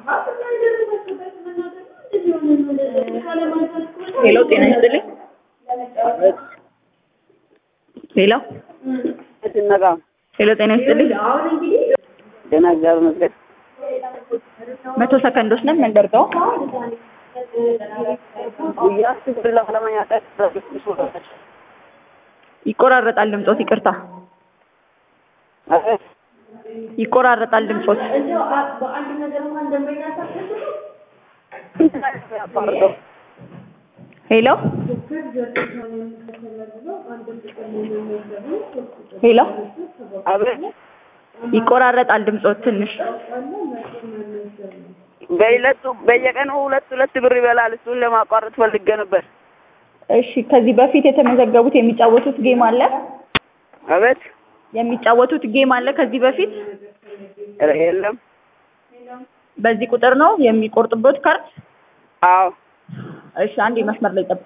ሄሎ ጤና ይስጥልኝ። ሄሎ ስነቃ ሄሎ ጤና ይስጥልኝ። ደህና እግዚአብሔር ይመስገን። መቶ ሰከንዶች ነን መንደርገው ጉያ ስብር ለማለማያጠቅ ይቆራረጣል ድምጾት። ይቅርታ ይቆራረጣል ድምጾት። ሄሎ ሄሎ አቤት ይቆራረጣል ድምጾት ትንሽ። በይለቱ በየቀኑ ሁለት ሁለት ብር ይበላል። እሱን ለማቋረጥ ፈልጌ ነበር። እሺ ከዚህ በፊት የተመዘገቡት የሚጫወቱት ጌም አለ? አቤት የሚጫወቱት ጌም አለ ከዚህ በፊት? ኧረ የለም። በዚህ ቁጥር ነው የሚቆርጡበት ካርድ? አዎ እሺ አንድ መስመር ላይ ጠብቁ።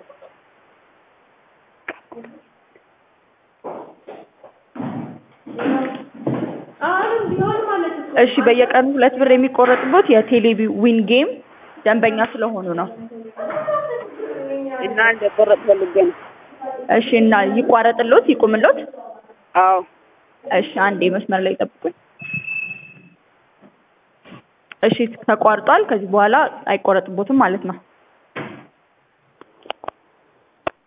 እሺ በየቀኑ ሁለት ብር የሚቆረጥበት የቴሌቪዥን ጌም ደንበኛ ስለሆኑ ነው። እና እንደቆረጥ ፈልጌ ነው። እሺ እና ይቋረጥሎት ይቁምሎት? አዎ እሺ አንዴ መስመር ላይ ጠብቁኝ። እሺ ተቋርጧል። ከዚህ በኋላ አይቆረጥቦትም ማለት ነው።